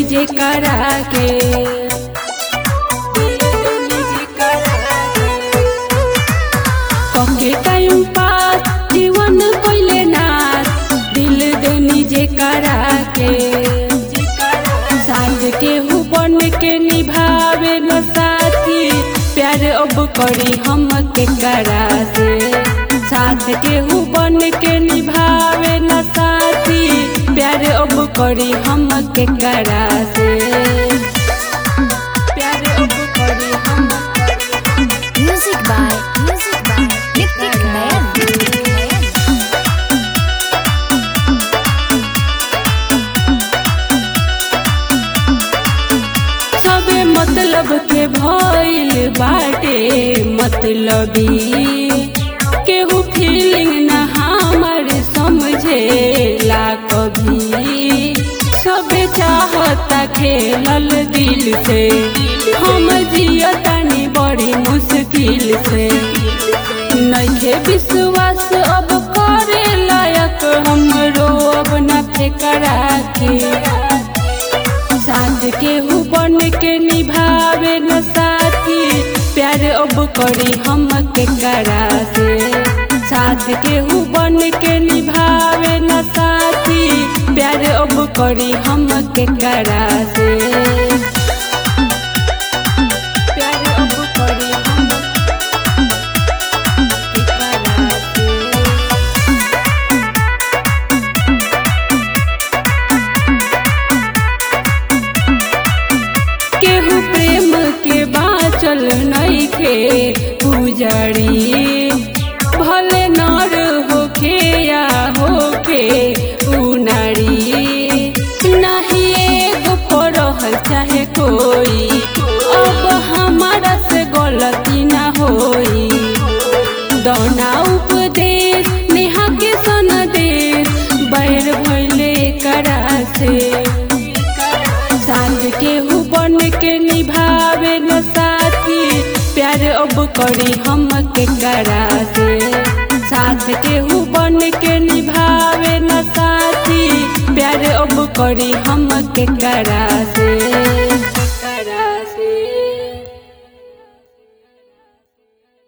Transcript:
जे करा के दिल देनी जे करा के कके टाइम पास जीवन कोइले नास दिल देनी जे करा के साथ के हु बन के निभावे न साथी प्यार अब करी हम के करा से साथ के हु बन के निभावे न साथी प्यार अब करी हम के करा से प्यार अब करी हम Music by Music by Nick Nick Man. सबे मतलब के भइल बाटे मतलबी केहू फीलिंग न हमर समझेला कभी सबे चाहता खेलल दिल से हम जियतानी बड़ी मुश्किल से नइखे विश्वास अब करे लायक हमरो अब न फेकरा के साथ के हु बन के निभावे न साथी प्यार अब करी हम के करा से साथ के हु बन के निभावे न साथी प्यार अब करी हम के करा से प्यार अब करी हम के करा से केहू प्रेम के बाचल नइखे पुजरी भले नर होखे या होखे उनारी नाही एगो पढ़ल चाहे कोई अब हमारा से गलती ना होई दौना उपदेश नेहा के सनदेश बैर भइले करा से साथ के हु बन के निभावे न साथी प्यार अब करी हम के करा से साथ के हु बन के निभावे न साथी प्यार अब करी हम के करा से